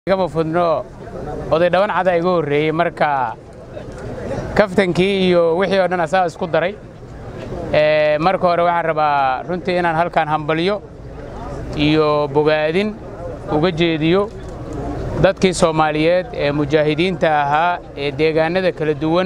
igama fudno oday dhaban cada iga horreeyey marka kaftankii iyo wixii oo dhan asaa isku daray marka hore waxaan rabaa runtii inaan halkaan hambalyo iyo bogaadin uga jeediyo dadkii soomaaliyeed ee mujaahidiinta ahaa ee deegaannada kala duwan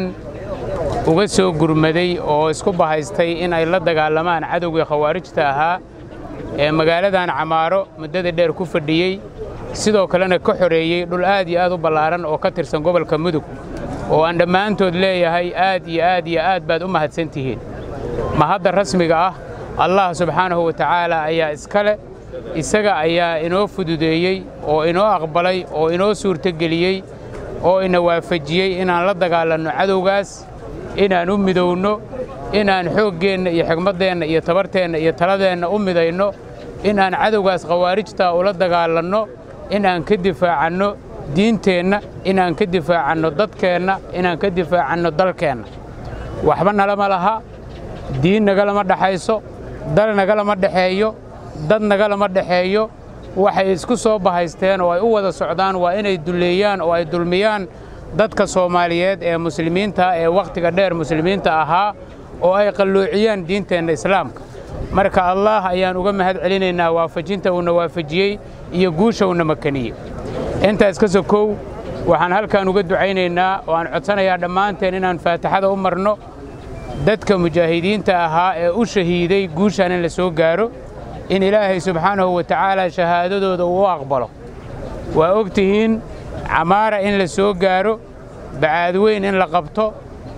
uga soo gurmaday oo isku bahaystay in ay la dagaalamaan cadowgii khawaarijta ahaa ee magaaladan camaaro muddada dheer ku fadhiyey sidoo kalena ka xoreeyey dhul aad iyo aad u ballaaran oo ka tirsan gobolka mudug oo aan dhammaantood leeyahay aad iyo aad iyo aad baad u mahadsan tihiin mahadda rasmiga ah allah subxaanahu wa tacaala ayaa iskale isaga ayaa inoo fududeeyey oo inoo aqbalay oo inoo suurtogeliyey oo ina waafajiyey inaan la dagaalanno cadowgaas inaan u midowno inaan xooggeenna iyo xigmaddeenna iyo tabarteenna iyo taladeenna u midayno inaan cadowgaas khawaarijta ula dagaalanno inaan ka difaacanno diinteenna inaan ka difaacanno dadkeenna inaan ka difaacanno dalkeenna waxba nalama laha diin nagalama dhexayso dal nagalama dhexeeyo dad nagalama dhexeeyo waxay isku soo bahaysteen oo ay u wada socdaan waa inay dulleeyaan oo ay dulmiyaan dadka soomaaliyeed ee muslimiinta ee wakhtiga dheer muslimiinta ahaa oo ay qalloociyaan diinteenna islaamka marka allaah ayaan uga mahad celinaynaa waafajinta uuna waafajiyey iyo guusha uuna makaniyey intaas ka sokow waxaan halkaan uga ducaynaynaa oo aan codsanayaa dhammaanteen inaan faatixada u marno dadka mujaahidiinta ahaa ee u shahiiday guushaan in la soo gaaro in ilaahay subxaanahu wa tacaala shahaadadooda uu u aqbalo waa og tihiin camaara in la soo gaaro bacaadweyn in la qabto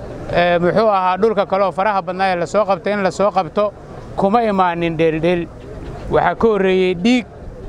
muxuu ahaa dhulka kaleoo faraha badnaa ee la soo qabta in la soo qabto kuma imaanin dheeldheel waxaa ka horreeyey dhiig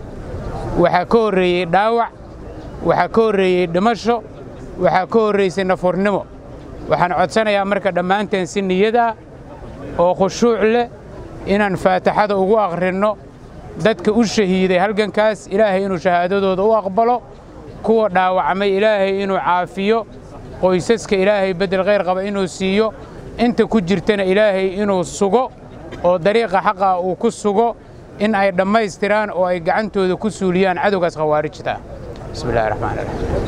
waxaa ka horreeyey dhaawac waxaa ka horreeyey dhimasho waxaa ka horraysay nafurnimo waxaan codsanayaa marka dhammaanteen si niyad ah oo khushuuc leh inaan faataxada ugu akhrinno dadka u shahiiday halgankaas ilaahay inuu shahaadadooda u aqbalo kuwa dhaawacmay ilaahay inuu caafiyo qoysaska ilaahay beddel khayr qaba inuu siiyo inta ku jirtana ilaahay inuu sugo oo dariiqa xaqa uu ku sugo in ay dhammaystiraan oo ay gacantooda ku suuliyaan cadowgaas khawaarijta ah bismi illahi raxmaan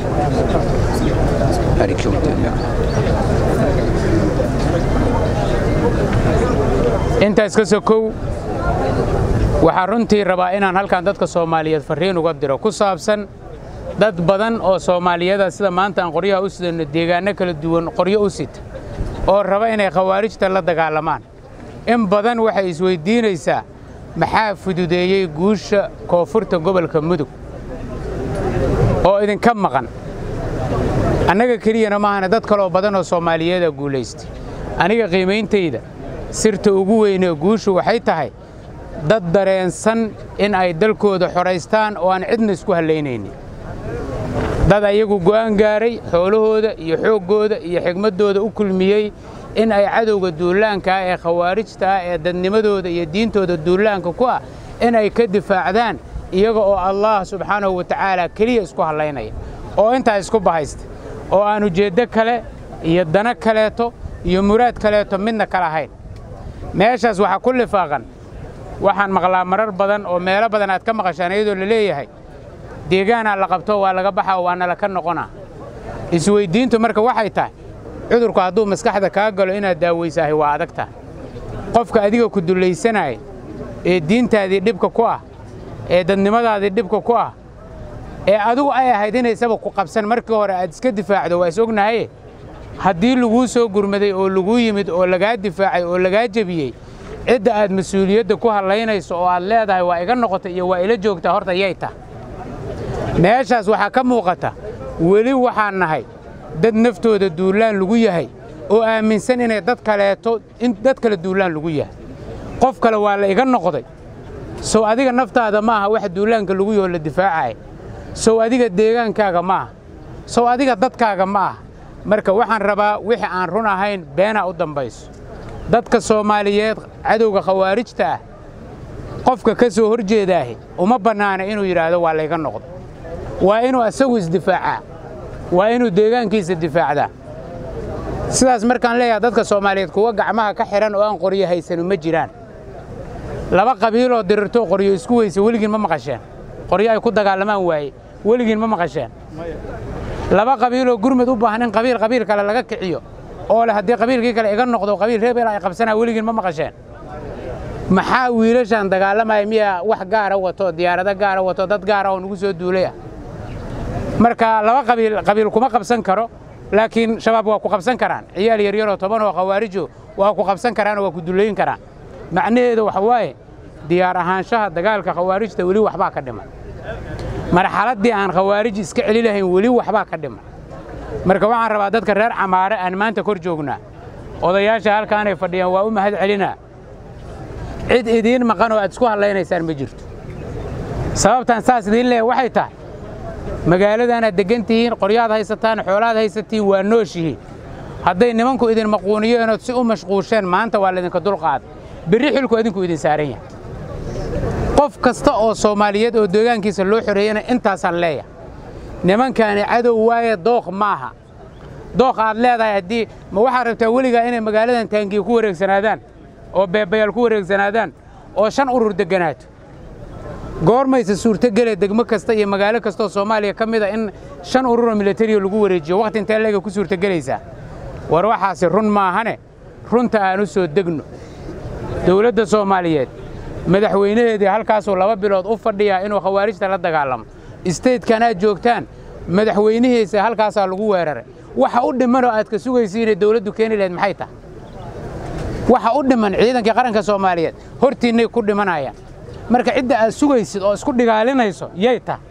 raxiim intaas ka sokow waxaa runtii rabaa inaan halkan dadka soomaaliyeed farriin uga diro ku saabsan dad badan oo soomaaliyada sida maanta aan qoryaha u sidanno deegaanno kala duwan qoryo u sita oo raba inay khawaarijta la dagaalamaan in badan waxay isweyddiinaysaa maxaa fududeeyey guusha koonfurta gobolka mudug oo idinka maqan annaga keliyana maahana dad kaloo badan oo soomaaliyeeda guulaystay aniga qiimayntayda sirta ugu weynee guushu waxay tahay dad dareensan in ay dalkooda xoraystaan oo aan cidna isku hallaynaynin dad ayagu go'aan gaaray xoolahooda iyo xooggooda iyo xigmaddooda u kulmiyey in ay cadowga duulaanka ah ee khawaarijta ah ee dadnimadooda iyo diintooda duulaanka ku ah in ay ka difaacdaan iyaga oo allaah subxaanahu wa tacaala keliya isku hallaynaya oo intaa isku bahaysta oo aan ujeeddo kale iyo dano kaleeto iyo muraad kaleeto midna ka lahayn meeshaas waxaa ku lifaaqan waxaan maqlaa marar badan oo meelo badan aad ka maqashaan iyadoo la leeyahay deegaanaa la qabto waa laga baxaa waana laka noqonaa isweyddiintu marka waxay tahay cudurku hadduu maskaxda kaa galo inaad daawaysahay waa adag tahay qofka adiga ku dullaysanaya ee diintaadii dhibka ku ah ee dadnimadaadii dhibka ku ah ee adigu ay ahayd inaysaba ku qabsan markii hore aad iska difaacdo waa is ognahaye haddii laguu soo gurmaday oo laguu yimid oo lagaa difaacay oo lagaa jebiyey cidda aad mas-uuliyadda ku hallaynayso oo aad leedahay waa iga noqota iyo waa ila joogtaa horta yay tah meeshaas waxaa ka muuqata weli waxaan nahay dad naftooda duullaan lagu yahay oo aaminsan inay dad kaleeto in dad kale duullaan lagu yahay qof kale waa la iga noqday sow adiga naftaada ma aha wax duulaanka lagu yaho la difaacaya sow adiga deegaankaaga ma aha sow adiga dadkaaga ma aha marka waxaan rabaa wixii aan run ahayn beenaa u dambayso dadka soomaaliyeed cadowga khawaarijta ah qofka ka soo hor jeedaahi uma bannaana inuu yidhaahdo waa layga noqdo waa inuu asagu isdifaacaa waa inuu deegaankiisa difaacdaa sidaas markaan leeyahay dadka soomaaliyeed kuwa gacmaha ka xidhan oo aan qoryo haysanu ma jiraan laba qabiiloo dirirto qoryo isku weysa weligiin ma maqasheen qoryo ay ku dagaalamaan waaye weligiin ma maqasheen laba qabiiloo gurmud u baahan in qabiil qabiil kale laga kiciyo oo leh haddii qabiilkii kale iga noqdo qabiil reebel ay qabsanaa weligiin ma maqasheen maxaa wiilashan dagaalamaya miyaa wax gaara wato diyaarado gaara wato dad gaara oo nagu soo duulay ah marka laba qabiil qabiil kuma qabsan karo laakiin shabaab waa ku qabsan karaan ciyaal yaryaroo toban oo khawaarijo waa ku qabsan karaanoo waa ku dullayn karaan macnaheedu waxa waaye diyaar ahaanshaha dagaalka khawaarijta weli waxbaa ka dhiman marxaladdii aan khawaarij iska celi lahayn weli waxbaa ka dhiman marka waxaan rabaa dadka reer camaare aan maanta kor joognaa odayaasha halkaanay fadhiyaan waa u mahad celinaa cid idiin maqan oo aad isku hadlaynaysaan ma jirto sababtaan saas idiin leeya waxay tahay magaaladaanaad deggan tihiin qoryaad haysataan xoolaad haysatiin waa nooshihiin hadday nimanku idin maquuniyeen ood si u mashquusheen maanta waa laydinka dulqaada berri xilku idinku idin saaran yahay qof kasta oo soomaaliyeed oo deegaankiisa loo xoreeyana intaasaan leeyahay nimankaani cadow waaye dooq maaha dooq aad leedahay haddii ma waxaad rabtaa weligaa inay magaaladan taangiya ku wareegsanaadaan oo beebayaal ku wareegsanaadaan oo shan urur degganaato goormayse suurtogele degmo kasta iyo magaalo kastaoo soomaaliya ka mid a in shan ururoo milatariya lagu wareejiyo wakhti intee leega ku suurtogelaysaa war waxaasi run maahane runta aan u soo degno dowladda soomaaliyeed madaxweynaheedii halkaasuu laba bilood u fadhiyaa inuu khawaarijta la dagaalamo isteydkan aad joogtaan madaxweynihiisa halkaasaa lagu weeraray waxa u dhimanoo aad ka sugaysiinay dowladdu keeni lahayd maxay tahay waxa u dhiman ciidankii qaranka soomaaliyeed hortiinnay ku dhimanayaan marka cidda aad sugaysid oo isku dhigaalinayso yay tahay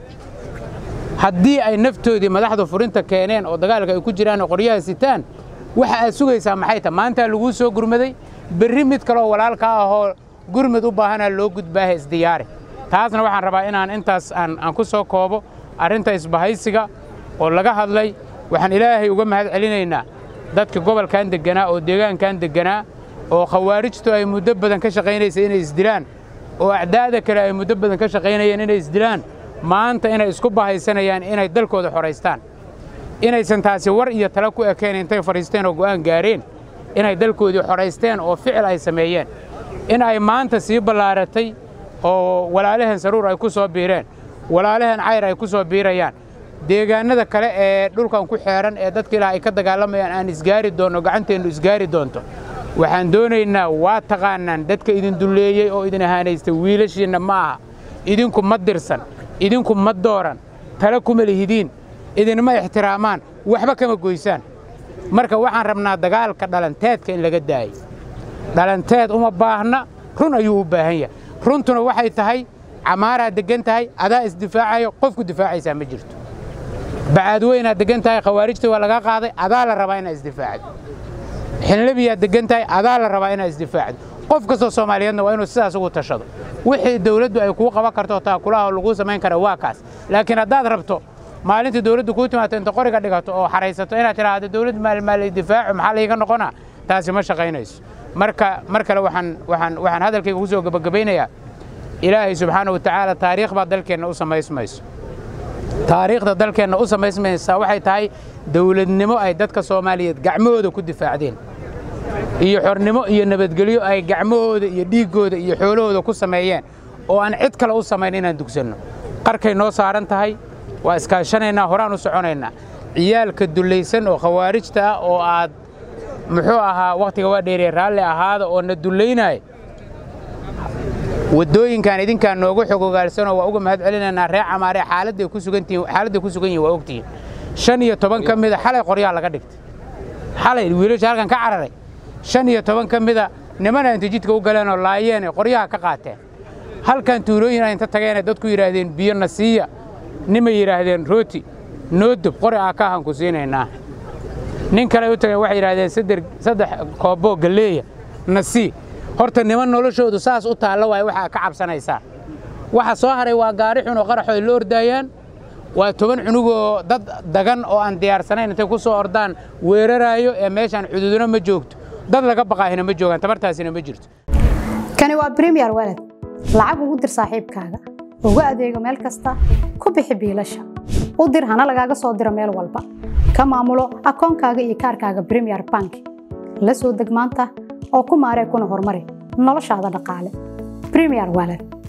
haddii ay naftoodii madaxdu furinta keeneen oo dagaalka ay ku jiraan oo qoryaha sitaan waxa aad sugaysaa maxay tahay maantaa laguu soo gurmaday berri mid kaleoo walaalka ahoo gurmud u baahanaa loo gudbaaha isdiyaari taasna waxaan rabaa inaan intaas aan ku soo koobo arrinta isbahaysiga oo laga hadlay waxaan ilaahay uga mahad celinaynaa dadka gobolkan degganaa oo deegaankan degganaa oo khawaarijtu ay muddo badan ka shaqaynaysa inay isdilaan oo acdaada kale ay muddo badan ka shaqaynayeen inay isdilaan maanta inay isku bahaysanayaan inay dalkooda xoraystaan inaysan taasi war iyo tala ku ekeen intay fadhiisteen oo go'aan gaareen inay dalkoodii xoraysteen oo ficil ay sameeyeen in ay maanta sii ballaaratay oo walaalahan saruur ay ku soo biireen walaalahan cayr ay ku soo biirayaan deegaannada kale ee dhulkan ku xeeran ee dadka ilaah ay ka dagaalamayaan aan isgaari doonno gacanteennu isgaari doonto waxaan doonaynaa waa taqaanaan dadka idin dulleeyey oo idin ahaanaystay wiilashiinna ma aha idinku ma dirsan idinku ma dooran tale kuma lihidiin idinma ixtiraamaan waxba kama goysaan marka waxaan rabnaa dagaalka dhalanteedka in laga daayo dhalanteed uma baahna run ayuu u baahan yahay runtuna waxay tahay camaaraa deggan tahay adaa isdifaacayo qofku difaacaysaa ma jirto bacaadweynaad deggan tahay khawaarijta waa laga qaaday adaa la rabaa inaad isdifaacdo xinlabiyaad deggan tahay adaa la rabaa inaad isdifaacdo qof kastoo soomaaliyeedna waa inuu sidaas ugu tashado wixii dawladdu ay kuu qaban karto taakulaha laguu samayn kara waa kaas laakiin haddaad rabto maalintii dawladdu kuu timaato inta qoriga dhigato oo xaraysato inaad tidhaahdo dawladdu maalmaal difaacu maxaa layga noqonaa taasi ma shaqaynayso marka mar kale waxaan waxaan waxaan hadalkayga ku soo gebagabaynayaa ilaahay subxaana wa tacaala taariikh baa dalkeenna u samaysmayso taariikhda dalkeenna u samaysmaysaa waxay tahay dawladnimo ay dadka soomaaliyeed gacmahooda ku difaacdeen iyo xornimo iyo nabadgelyo ay gacmahooda iyo dhiiggooda iyo xoolahooda ku sameeyeen oo aan cid kale u samayn inaan dugsanno qarkay noo saaran tahay waa iskaashanaynaa horaan u soconaynaa ciyaalka dullaysan oo khawaarijta ah oo aad muxuu ahaa wakhtiga waa dheeree raalli ahaada oo na dullaynaya waddooyinkan idinkaan nooga xog ogaalsanoo waa uga mahad celinaynaa reer camaaree xaaladday ku sugantihiin xaaladday ku sugan yihin waa ogtihiin shan iyo toban ka mida xalay qoryaa laga dhigtay xalay wiilasha halkan ka cararay shan iyo toban ka mida nimana inta jidka u galeen oo laayeene qoryaha ka qaateen halkan tuulooyin ay inta tageene dadku yidhaahdeen biyo na siiya nimay yidhaahdeen rooti noo dub qori aa ka ahan ku siinaynaa nin kale u tageen waxay yidhaahdeen saddex kooboo galleeya na sii horta niman noloshoodu saas u taalla waay waxaa ka cabsanaysaa waxa soo haray waa gaari xun oo qaraxo ay la ordaayaan waa toban cunugoo dad dagan oo aan diyaarsanayn intay ku soo ordaan weeraraayo ee meeshaan xuduuduna ma joogto dad laga baqaahina ma joogaan tabartaasina ma jirto kani waa bremiyer walad lacag ugu dir saaxiibkaaga ugu adeego meel kasta ku bixi biilasha u dir hana lagaaga soo diro meel walba ka maamulo akoonkaaga iyo kaarkaaga bremiyer bank la soo deg maanta oo ku maaree kuna horumari noloshaada dhaqaale bremiyer walad